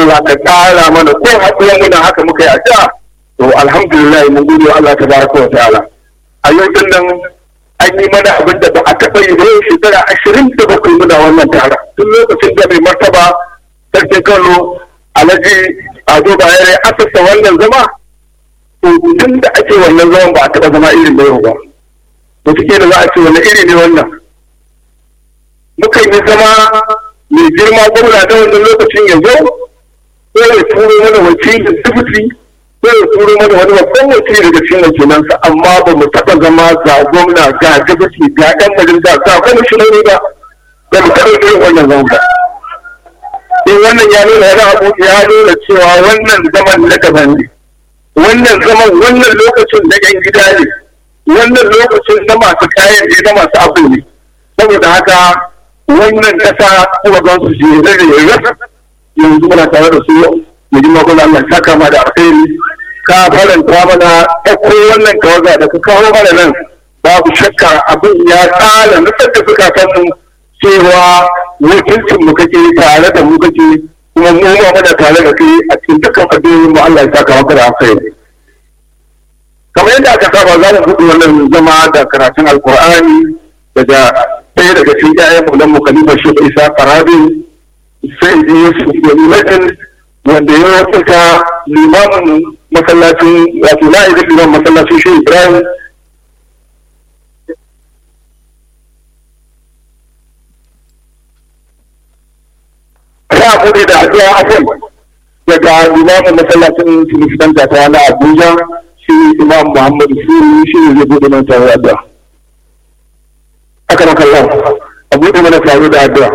Allah ka ƙara mana ko haɗuwa muna haka muka yi a da to alhamdulillah mun gode wa Allah tabaraka wa ta'ala a yau din nan an yi mana abin da ba a taɓa yi ba yau shekara ashirin da bakwai muna wannan tara tun lokacin da mai martaba sarkin Kano Alhaji Ado Bayero ya asasa wannan zama to tun da ake wannan zaman ba a taɓa zama irin da yau ba to take da za a ce wani iri ne wannan muka yi zama mai girma gwamna da wannan lokacin ya zo ko ya turo mana wakilin dubuti ko ya turo mana wani babban wakili daga cikin wakilansa amma ba mu taɓa zama ga gwamna ga dubuti ga ɗan majalisa ga kwamishinoni ba ba mu taɓa irin wannan zama ba in wannan ya nuna wani abu ya nuna cewa wannan zaman na daban ne wannan zaman wannan lokacin na yan gida ne wannan lokacin na masu kayan ne na masu abu ne saboda haka wannan kasa kuma za su je da rasa yanzu muna tare da su mu ji magana Allah ta kama da alkhairi ka faranta mana ɗauko wannan tawaga da ka kawo mana nan babu shakka abin ya tsara nufar da suka san mu cewa wakilcin mu kake tare da mu kake kuma mu ma muna tare da kai a cikin dukkan addu'o'in mu Allah ya saka maka da alkhairi kamar yadda aka saba za mu buɗe wannan zama da karatun alkur'ani daga ɗaya daga cikin ƴaƴan mu nan mukalifa shi isa farabi sai ji yusuf yamimatin wanda ya wakilta limamin masallacin wato na'ibin limamin masallacin shi ibrahim ya buɗe da addu'a akan daga limamin masallacin filistanta ta na abuja shi imam muhammadu suri shi ne zai buɗe mana tare da aka maka Allah a buɗe mana tare da addu'a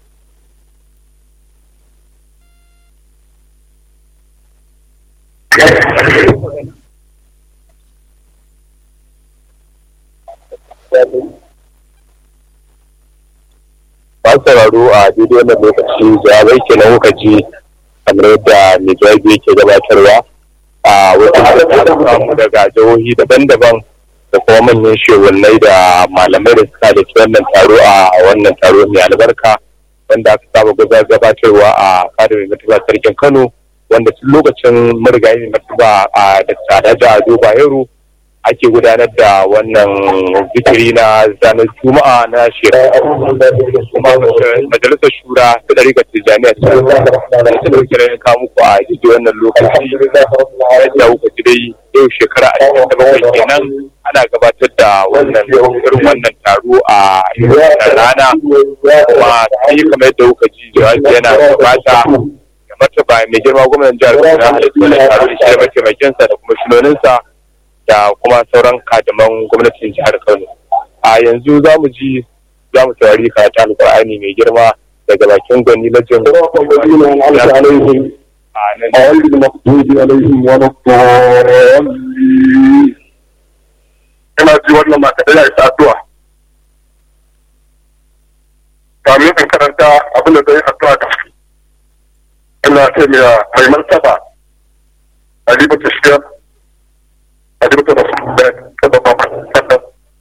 Masu sauraro a daidai wannan lokaci jawabai ke na kuka ji kamar yadda mai jawabi yake gabatarwa a wasu daga jihohi daban-daban da kuma manyan shewannai da malamai da suka da wannan taro a wannan taro mai albarka wanda aka saba gabatarwa a fadar mai martaba sarkin kano wanda tun lokacin marigayi mai martaba a da tsada da ado bayero ake gudanar da wannan zikiri na zanen juma'a na shekara kuma majalisar shura ta ɗarikar tijjaniya ta ta ɗauki ranar kawo muku a jiji wannan lokaci yadda kuka ji dai yau shekara ashirin da bakwai kenan ana gabatar da wannan irin wannan taro a wannan rana kuma sai kamar yadda kuka ji jawabi yana gabata da martaba mai girma gwamnan jihar Kaduna halittu wannan taro da shi da mataimakinsa da kuma shinoninsa da kuma sauran kadaman gwamnatin jihar Kano. A yanzu za mu ji za mu saurari karatu alkur'ani mai girma daga bakin gwani lajin غير المغضوب عليهم ولا الضالين ina ji wannan mata da ya isa addu'a kamin in karanta abin da zai addu'a da ina ce mai martaba alibu tashiyar alibu ta rasu da kada ba ma kada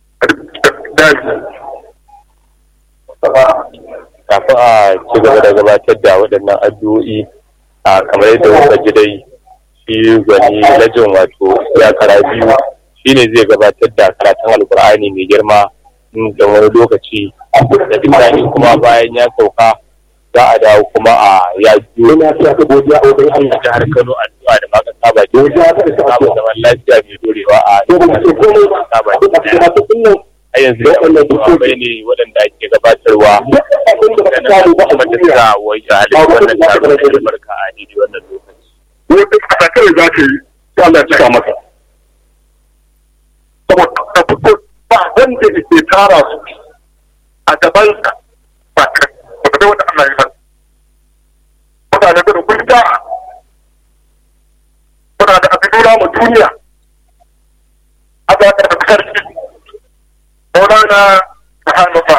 kafin a ci gaba da gabatar da waɗannan addu'o'i a kamar yadda kuka ji dai shi gwani lajin wato ya kara biyu shine zai gabatar da karatun alkur'ani mai girma da wani lokaci da bisani kuma bayan ya sauka za a dawo kuma a ya biyo na ta ka godiya a wajen Allah jihar Kano addu'a da maka saba ji samu zaman lafiya mai dorewa a saba ji a yanzu da wannan jawabai ne waɗanda ake gabatarwa da na kuma da sa wa iyalai wannan taro da albarka a daidai wannan lokaci. wata kasa kawai za ta yi ta Allah cika masa saboda ta fito ba wanda ke tara su a gaban ba ka ba ka wanda Allah ya masa mutane da kun ta muna da abin nuna mu duniya a za ka da sarki Maulana Muhammad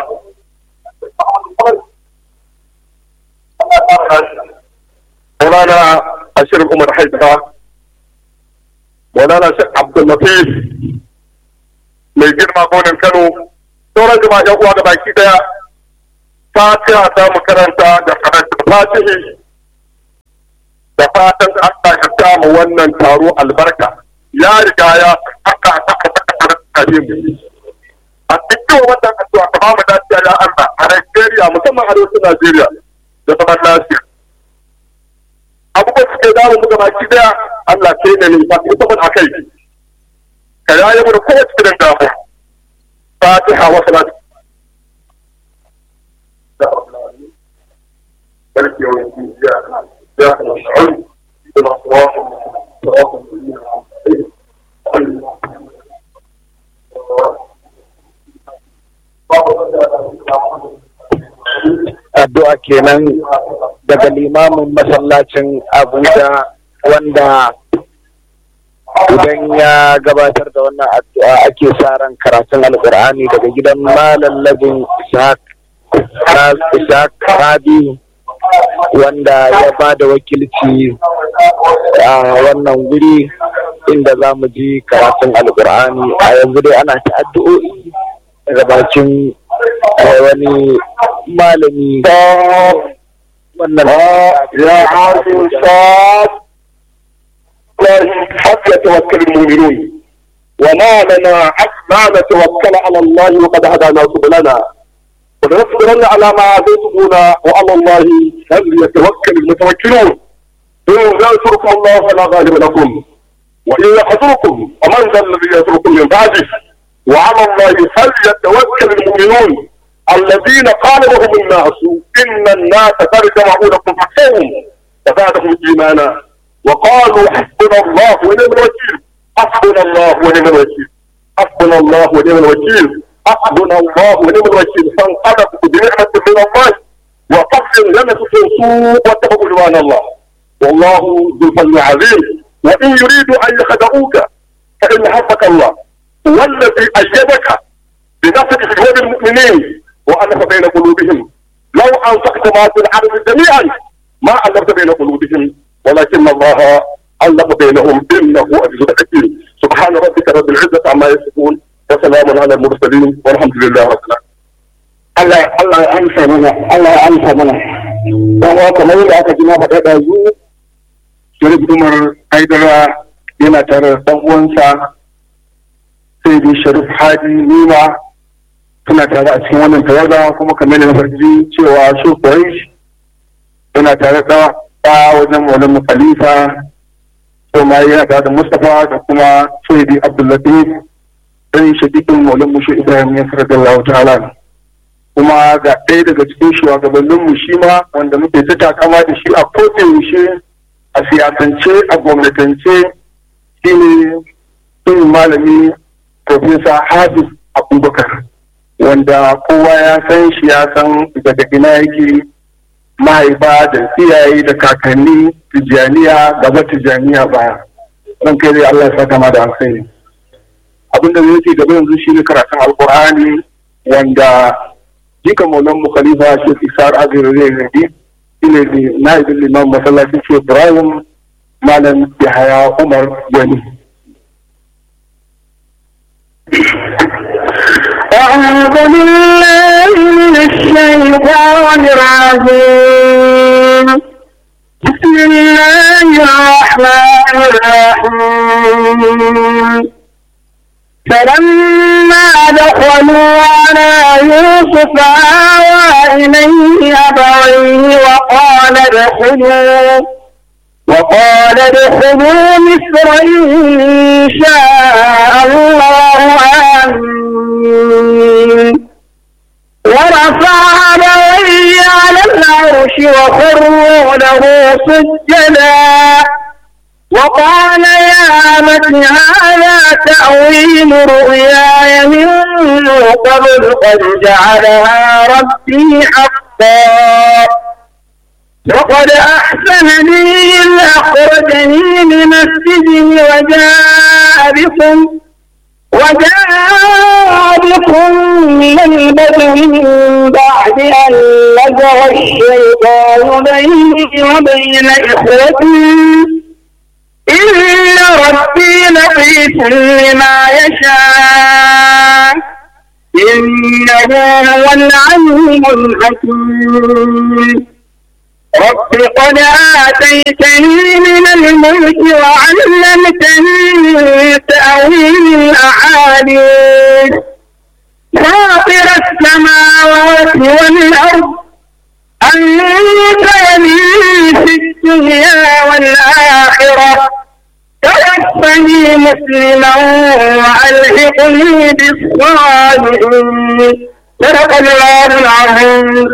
مولانا الشيخ عمر حيدر مولانا الشيخ عبد اللطيف mai girma gonin Kano sauran jama'a yan uwa da baki daya fatiha ta mu karanta da karanta fatihi da fatan Allah ya kama wannan taro albarka ya riga ya aka aka aka mu a cikin wannan addu'a ka bamu lafiya ya Allah a Najeriya musamman arewacin Najeriya da zaman lafiya abubuwan suke damu mu gaba ki daya Allah kai ne ne ba ki tabbata akai ka yaye mu da kowace irin damu Fatiha wa salatu ملك يوم الدين جاء جاء نصعد إلى صراط صراط addu'a kenan daga limamin masallacin abuja wanda idan ya gabatar da wannan addu'a ake sa ran karatun alkur'ani daga gidan malam labin ishaq rabi wanda ya ba da wakilci a wannan guri inda za mu ji karatun alkur'ani a yanzu dai ana ta addu'o'i daga bakin wani malami wannan يا عاصم صاد حتى يتوكل المؤمنون وما لنا ما نتوكل على الله وقد هدانا سبلنا ولنصبرن على ما عاديتمونا وعلى الله فليتوكل المتوكلون إن ينصركم الله فلا غالب لكم وإن يحضركم فمن ذا الذي يتركم من بعده وعلى الله فليتوكل المؤمنون الذين قال لهم الناس إن الناس قد جمعوا لكم فاخشوهم فزادهم إيمانا وقالوا حسبنا الله ونعم الوكيل حسبنا الله ونعم الوكيل حسبنا الله ونعم الوكيل حسبنا الله ونعم الوكيل فانقلبوا بنعمة من الله وفضل لم سوء واتقوا رضوان الله والله ذو الفضل العظيم وإن يريدوا أن يخدعوك فإن حسبك الله هو الذي أيدك بنصره في جهود المؤمنين وألف بين قلوبهم لو أنفقت ما في الأرض جميعا ما ألفت بين قلوبهم ولكن الله ألف بينهم إنه عزيز حكيم سبحان ربك رب العزة عما يصفون وسلام على المرسلين والحمد لله رب العالمين Allah Allah ya amsa mana Allah ya amsa mana dan haka kamar yadda aka ji na faɗa da zu Sharif Umar Haidara yana tare da ɗan uwansa sai dai Sharif Hadi Nima suna tare a cikin wannan tawaga kuma kamar da na farji cewa su Quraish yana tare da ɗa wajen Maulana Khalifa to ma yana tare da Mustapha da kuma Sayyidi Abdullatif dan shadikin Maulana Mushe Ibrahim ya sallallahu ta'ala kuma ga ɗaya daga cikin shugabanninmu shi ma wanda muke ta takama da shi a yaushe a siyasance a gwamnatance shi ne sun malami profesa hafiz abubakar wanda kowa ya san shi ya san daga ina yake mahaifa da iyaye da kakanni tijjaniya gaba tijjaniya baya don kai dai Allah ya saka ma da alkhairi abinda zai ce gaba yanzu shi ne karatun alkur'ani wanda jika maulan mu khalifa shi isar azir zai gadi shine ne naibin liman masallacin ce ibrahim malam yahaya umar wani أعوذ بالله من الشيطان الرجيم بسم الله الرحمن الرحيم فلما دخلوا على يوسف آوى إليه أبويه وقال ادخلوا وقال ادخلوا مصر إن شاء الله آمين ورفع أبويه على العرش وخروا له سجدا وقال يا أبت هذا تأويل رؤياي من قبل قد جعلها ربي حقا وقد أحسن بي إذ أخرجني من السجن وجاء بكم وجاء بكم من البدو من بعد أن نزغ الشيطان بيني وبين إخوتي إن ربي لطيف لما يشاء إنه هو العليم الحكيم رب قد آتيتني من الملك وعلمتني من تأويل الأحاديث فاطر السماوات والأرض أنت ولي في الدنيا والآخرة توفني مسلما وألحقني بالصالحين صدق الله العظيم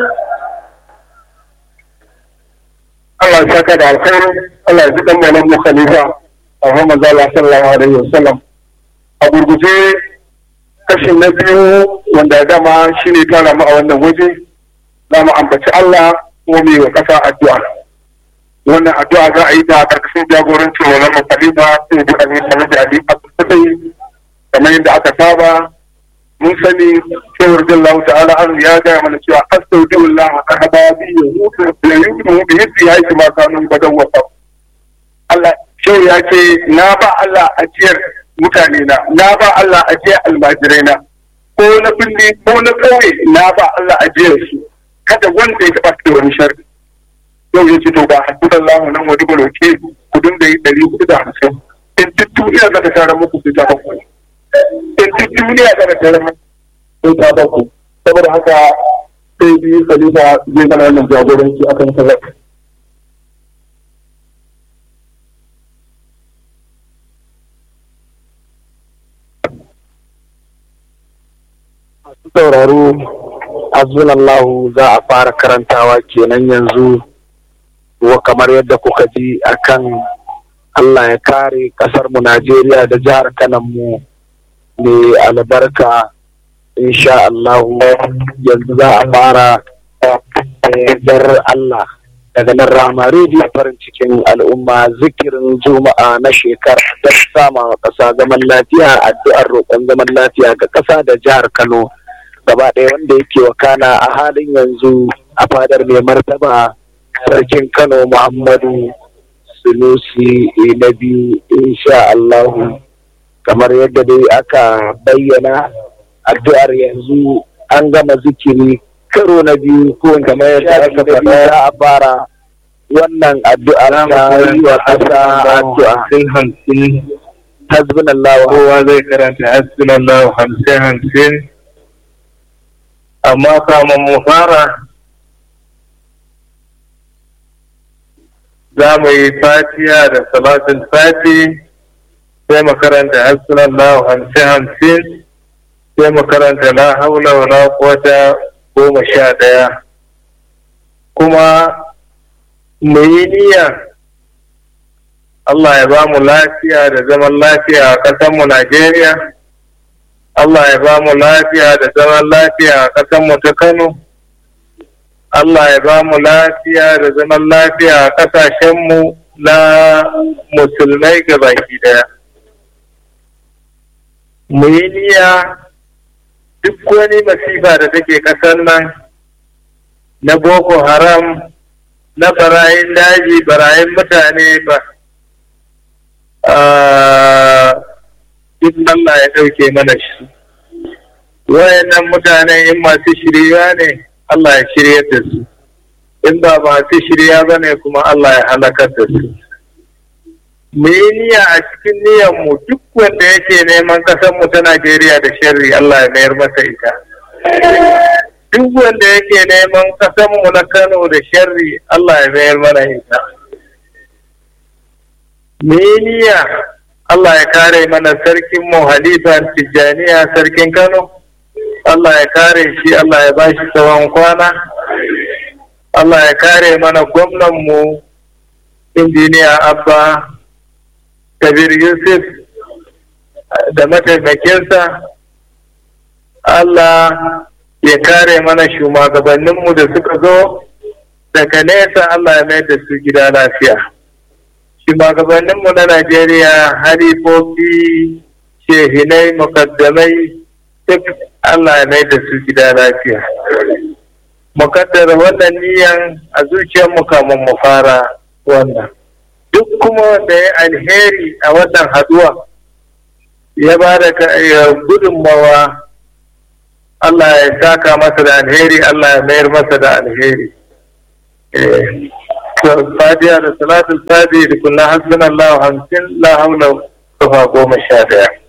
Allah ya saka da alkhairi Allah ya ji dan malam mu khalifa a Muhammad sallallahu alaihi wasallam a gurguje kashin na biyu wanda dama shine tara mu a wannan waje za mu ambaci Allah kuma mu yi wa kasa addu'a wannan addu'a za a yi ta karkashin jagorancin wannan khalifa sai da Amin Hamid Ali Abdul kamar yadda aka saba mun sani cewar jallahu ta'ala an ya gaya mana cewa astaudiullah ahbabi ya mutu da yudu bi yadda ya yi ma kanun badan wasa Allah shehu ya ce na ba Allah ajiyar mutane na na ba Allah ajiyar almajirai na ko na binne ko na kauye na ba Allah ajiyar su kada wanda ya taba da wani sharri yau ya ce to ba hasbunallahu nan wani baloke ku dinga yi ɗari hudu da hamsin in duk duniya za ta tara muku su ta bakwai in duk duniya da tare sai ta baku saboda haka sai biyu khalifa zai gana wannan jagoranci akan kaza sauraro azunallahu za a fara karantawa kenan yanzu wa kamar yadda kuka ji akan Allah ya kare kasar mu Najeriya da jihar kanan mu mai albarka insha Allah yanzu za a fara dar Allah daga nan rama rediyo farin cikin al'umma zikirin juma'a na shekara don sama wa ƙasa zaman lafiya addu'ar roƙon zaman lafiya ga ƙasa da jihar Kano gaba ɗaya wanda yake wakana a halin yanzu a fadar mai martaba sarkin Kano Muhammadu Sunusi na biyu insha Allahu kamar yadda dai aka bayyana addu'ar yanzu an gama zikiri karo na biyu ko kamar yadda aka faɗa za a fara wannan addu'ar ta yi wa ƙasa addu'a hamsin hasbunallahu kowa zai karanta hasbunallahu hamsin hamsin amma kamun mu fara za mu yi fatiya da salatin fati sai mu karanta hasbunallahu hamsin hamsin sai mu karanta la haula wa la quwwata goma sha ɗaya kuma mu yi niyya Allah ya ba mu lafiya da zaman lafiya a ƙasarmu Najeriya Allah ya ba mu lafiya da zaman lafiya a ƙasarmu ta Kano Allah ya ba mu lafiya da zaman lafiya a ƙasashenmu na musulmai baki daya mu yi niyya duk wani masifa da take ƙasar nan na boko haram na barayin daji barayin mutane ba duk Allah ya ɗauke mana shi wayannan mutane in masu shirya ne Allah ya shirya da su in ba masu shirya ba ne kuma Allah ya halakar da su mu yi niyya a cikin niyyarmu duk wanda yake neman mu ta Najeriya da sharri Allah ya mayar masa ita. Duk wanda yake neman mu na Kano da sharri Allah ya mayar mana ita. Mu yi niyya Allah ya kare mana sarkin mu Halifa Tijjaniya sarkin Kano. Allah ya kare shi Allah ya bashi tsawon kwana. Allah ya kare mana gwamnanmu injiniya Abba kabir yusuf da mataimakinsa Allah ya kare mana shugabanninmu da suka zo daga nesa Allah ya mai da su gida lafiya shugabanninmu na Najeriya harifofi shehinai mukaddamai duk Allah ya mai da su gida lafiya mukaddara wannan niyan a zuciyarmu kamun mu fara wannan duk kuma wanda ya alheri a wannan haduwa ya ba da gudunmawa Allah ya saka masa da alheri Allah ya mayar masa da alheri fatiha da salatul fatiha da kunna hasbunallahu hamsin la haula kafa goma sha daya